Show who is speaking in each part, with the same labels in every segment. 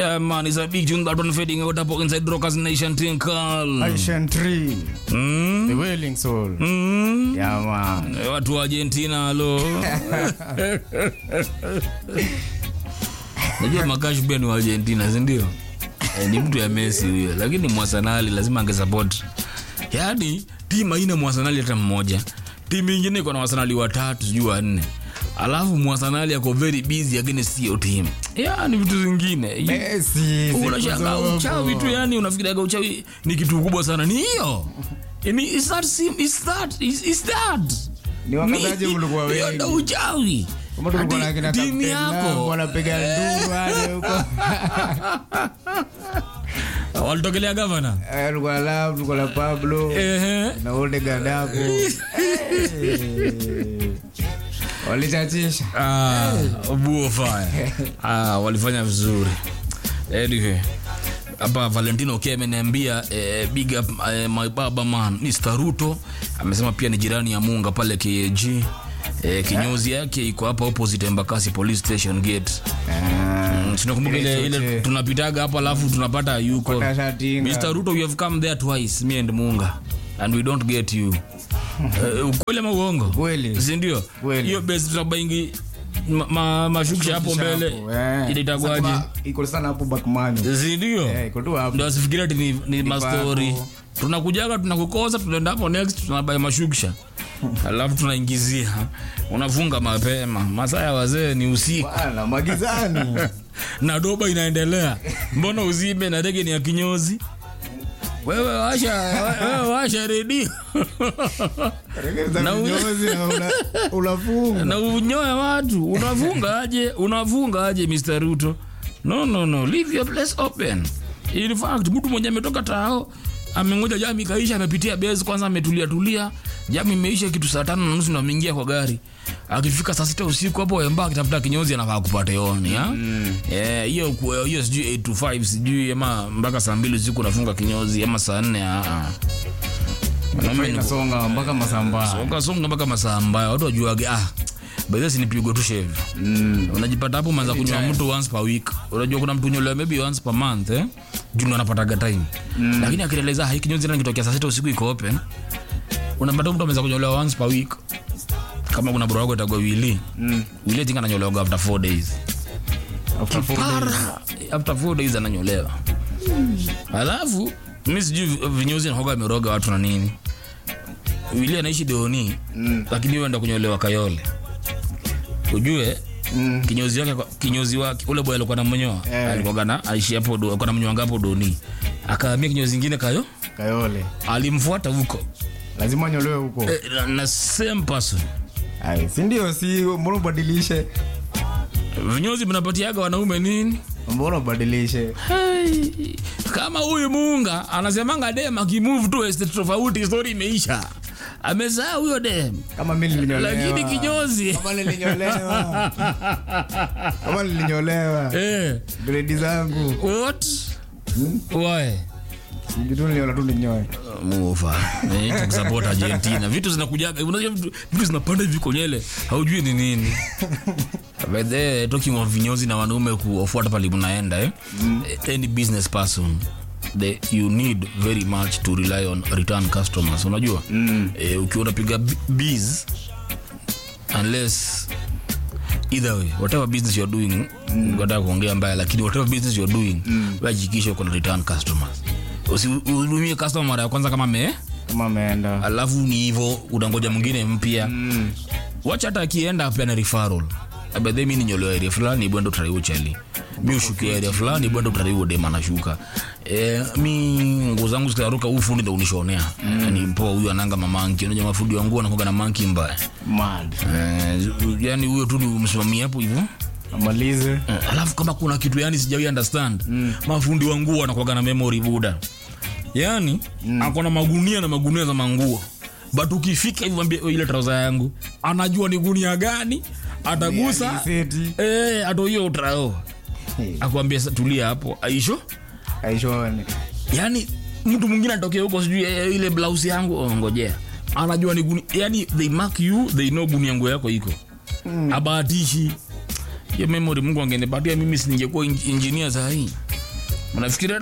Speaker 1: Yeah, man, it's a big tune that one fading out up inside Rockers Nation Tinkle.
Speaker 2: Asian Tree,
Speaker 1: Mm?
Speaker 2: The Wailing Soul.
Speaker 1: Mm?
Speaker 2: Yeah, man.
Speaker 1: Eh, Watu wa Argentina alo. Najua Makash pia ni wa Argentina, si ndio? Eh, ni mtu ya Messi huyo, lakini Mwasanali lazima angesupport. Yaani timu haina Mwasanali hata mmoja. Timu ingine iko na Wasanali watatu sijui wanne. Alafu Mwasanali ako very busy against hiyo team. Yaani vitu zingine.
Speaker 2: Messi, siku
Speaker 1: unashanga
Speaker 2: zote.
Speaker 1: uchawi tu yani unafikiriaga uchawi ni kitu kubwa sana ni hiyo Ni- is that sim- is that- is- is that?
Speaker 2: Ni wakataje
Speaker 1: Ni-
Speaker 2: mlikuwa
Speaker 1: hiyo
Speaker 2: wengi?
Speaker 1: ndo uchawi
Speaker 2: Kama tulikuwa na
Speaker 1: Ati
Speaker 2: kina
Speaker 1: timu
Speaker 2: Captain Lam,
Speaker 1: yako
Speaker 2: wanapiga nduru hadi huko.
Speaker 1: walitokelea gavana
Speaker 2: Eh, tulikuwa na Lam, tulikuwa na Pablo
Speaker 1: Ehe.
Speaker 2: na Odegaard hapo. Eh. Walichachisha.
Speaker 1: Ah, buo fire. Ah, walifanya vizuri anyway hapa valentino k ameniambia eh, big up eh, my baba man mr ruto amesema pia ni jirani ya munga pale kag eh, kinyozi yake iko hapa opposite embakasi police station gate
Speaker 2: Ah.
Speaker 1: Mm, tunakumbuka ile, ile
Speaker 2: Choche.
Speaker 1: tunapitaga hapo alafu tunapata yuko
Speaker 2: Kashatinga.
Speaker 1: mr ruto we have come there twice me and munga and we don't get you Eh, ukweli ama uongo
Speaker 2: Kweli.
Speaker 1: sindio
Speaker 2: Kweli.
Speaker 1: hiyo besi tutabaingi ma, ma, mashukisha hapo mbele
Speaker 2: Hapo, eh.
Speaker 1: ile itakuwaje
Speaker 2: Sasa kuna- iko sana hapo Bakmani.
Speaker 1: sindio
Speaker 2: Eh, iko tu hapo.
Speaker 1: ndo asifikiria ati ni, ni mastori
Speaker 2: hapo.
Speaker 1: tunakujaga tunakukosa tunaenda hapo next tunabai mashukisha alafu tunaingizia unafunga mapema masaa ya wazee ni usiku
Speaker 2: Bwana, magizani.
Speaker 1: na doba inaendelea mbona uzime na rege ni ya kinyozi wewe washa wewe washa redio
Speaker 2: Regeza
Speaker 1: Na u-
Speaker 2: vinyozi na una- unafunga.
Speaker 1: na unyoe watu unafunga aje unafunga aje mr ruto no no no leave your place open in fact mtu mwenye ametoka tao amengoja jami ikaisha amepitia base kwanza ametulia tulia jami imeisha kitu saa tano na nusu ndo ameingia kwa gari akifika saa sita usiku hapo emba akitafuta kinyozi anafaa kupata yoni ha? Eh, hiyo ku- hiyo sijui 8 to 5 sijui ama mpaka saa mbili usiku unafunga kinyozi ama saa nne ah, ah. Mwanaume ni
Speaker 2: Inasonga mpaka masamba.
Speaker 1: songa songa mpaka masaa mbaya watu wajuage ah baidhasi nipigwe tu shave
Speaker 2: Mm.
Speaker 1: unajipata hapo manza kunywa mtu once per week unajua kuna mtu nyolewa maybe once per month eh? juu ndo anapataga time lakini akieleza hai kinyozi tena kitokea saa sita usiku iko open unapata mtu ameweza kunyolewa once per week kama kuna bro wako itagwa wili
Speaker 2: Mm.
Speaker 1: wili tinga ananyolewa after four days
Speaker 2: After four days.
Speaker 1: Para. after four days ananyolewa alafu mi sijui vinyozi nahoga ameroga watu na nini wili anaishi deoni
Speaker 2: Mm.
Speaker 1: lakini huyo enda kunyolewa kayole ujue
Speaker 2: Mm.
Speaker 1: kinyozi wake kinyozi wake ule boy alikuwa namnyoa
Speaker 2: Eh.
Speaker 1: alikuwa na aishi hapo do alikuwa namnyoa ngapo doni akahamia kinyozi kingine kayo
Speaker 2: Kayole.
Speaker 1: alimfuata huko
Speaker 2: Lazima nyolewe huko.
Speaker 1: eh, na, na same person
Speaker 2: Ai, si ndio si mbona ubadilishe?
Speaker 1: vinyozi mnapatiaga wanaume nini
Speaker 2: Mbona ubadilishe?
Speaker 1: hey. kama huyu muunga anasemanga dem akimove tu estate tofauti story imeisha amezaa huyo dem
Speaker 2: Kama mimi nilinyolewa.
Speaker 1: lakini kinyozi
Speaker 2: Kama nilinyolewa. Kama nilinyolewa.
Speaker 1: eh,
Speaker 2: Gredi zangu.
Speaker 1: what why
Speaker 2: Sijui tu niliona tu ninyoe.
Speaker 1: mufa support argentina vitu zinakujaga unajua vitu, vitu zinapanda hivi konyele haujui ni nini by the way, talking of vinyozi na wanaume kuofuata pale mnaenda eh? any business person the, you need very much to rely on return customers unajua mm. eh, ukiwa unapiga b- biz unless either way whatever business you're doing mm. gataka kuongea mbaya lakini whatever business you're doing mm. wahakikisha uko na return customers usihudumie customer mara ya kwanza kama me
Speaker 2: Kama ameenda.
Speaker 1: alafu ni hivyo unangoja mwingine mpya mm. wacha hata akienda apena referral abadhe mi ninyolewa area fulani bwendo utariwo chali mi ushukia area fulani bwendo utariwo dem anashuka e, mi nguo zangu zikaruka huu fundi ndo unishonea mm. yani mpoa huyu ananga mamanki unajua mafundi wa nguo anakuwaga na manki mbaya
Speaker 2: Mad.
Speaker 1: e, yani huyo tu ni msimamia hapo hivyo
Speaker 2: Amalize.
Speaker 1: Eh, alafu kama kuna kitu yani sijawi understand mm. mafundi wa nguo anakuwaga na memory buda yani mm. akona magunia na magunia za manguo but ukifika hivi mwambie "Oh, ile trauza yangu anajua ni gunia gani atagusa
Speaker 2: Seti.
Speaker 1: eh, ato hiyo utrao akwambia "Sa- tulia hapo aisho
Speaker 2: Aishone.
Speaker 1: yani mtu mwingine atokea huko sijui eh, ile blouse yangu oh, ngojea anajua ni gunia yani they mark you they know gunia nguo yako iko mm. abahatishi hiyo memory mungu angenipatia mimi siningekuwa engineer sahii mnafikiria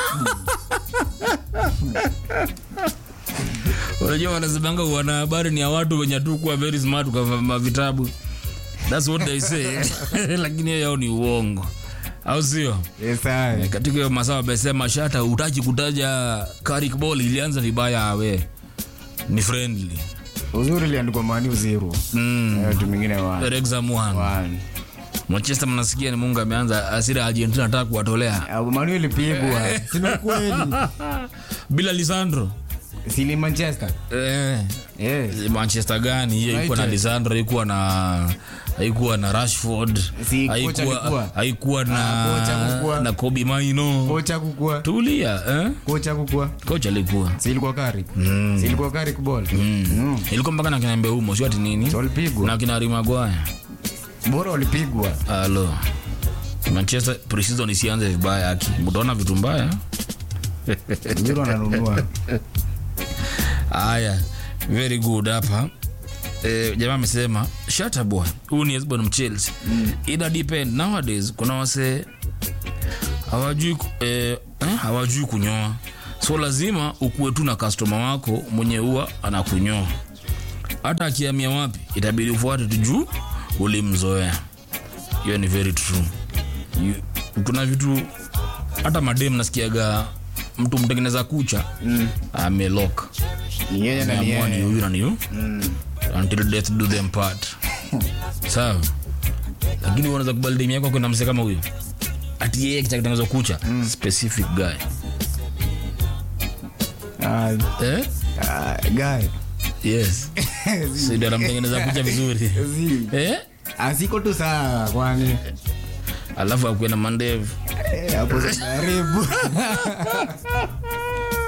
Speaker 1: unajua wanasemanga wanahabari ni ya watu wenye tu kuwa very smart kwa vitabu thats what they say lakini hiyo yao ni uongo au sio
Speaker 2: Yes, aye.
Speaker 1: katika hiyo masaa wamesema shata utaki kutaja Carrick ball ilianza vibaya awe ni friendly
Speaker 2: uzuri iliandikwa mani zero
Speaker 1: mm.
Speaker 2: Eh, tu mingine one.
Speaker 1: exam one
Speaker 2: One.
Speaker 1: Manchester mnasikia ni Mungu ameanza asira Argentina anataka kuwatolea
Speaker 2: Ah, mani ilipigwa sina kweli
Speaker 1: bila Lisandro
Speaker 2: sili manchester
Speaker 1: eh,
Speaker 2: yes.
Speaker 1: Manchester gani hiyo? Haikuwa na
Speaker 2: United.
Speaker 1: Lisandro, haikuwa na haikuwa na Rashford,
Speaker 2: Si kocha
Speaker 1: haikuwa
Speaker 2: alikuwa?
Speaker 1: haikuwa
Speaker 2: Ah, kocha
Speaker 1: na
Speaker 2: alikuwa.
Speaker 1: na Kobe Maino.
Speaker 2: kocha kukua
Speaker 1: Tulia eh?
Speaker 2: kocha kukua
Speaker 1: Kocha alikuwa
Speaker 2: si ilikuwa kari si ilikuwa kari kubol mm.
Speaker 1: ilikuwa mpaka na kina Mbeumo, sio ati nini
Speaker 2: So walipigwa
Speaker 1: na kina Harry Maguire.
Speaker 2: bora walipigwa
Speaker 1: Halo. Manchester pre-season isianze vibaya aki. Mtaona vitu mbaya.
Speaker 2: uzuri wananunua
Speaker 1: Haya. Very good hapa. Eh, jamaa amesema shut boy. Huyu ni Esbon Mchelsea. Mm. Ina depend nowadays kuna wase hawajui ku- eh, eh, hawajui kunyoa. So lazima ukuwe tu na customer wako mwenye huwa anakunyoa. Hata akiamia wapi itabidi ufuate tu juu ulimzoea. Hiyo ni very true. You- Kuna vitu hata madem nasikiaga mtu mtengeneza kucha mm. amelok
Speaker 2: ni yeye na ni
Speaker 1: Ameamua ni
Speaker 2: yeye
Speaker 1: huyu na ni huyu until death do them part sawa lakini unaweza kubali demu yako kwenda mse kama huyo ati yeye kitaka kutengeneza kucha specific guy
Speaker 2: Ah,
Speaker 1: eh
Speaker 2: ah, guy
Speaker 1: yes si ndio anamtengeneza kucha vizuri
Speaker 2: Zi.
Speaker 1: eh
Speaker 2: asiko tu sawa kwani
Speaker 1: alafu akuwe na mandevu
Speaker 2: Eh, hapo karibu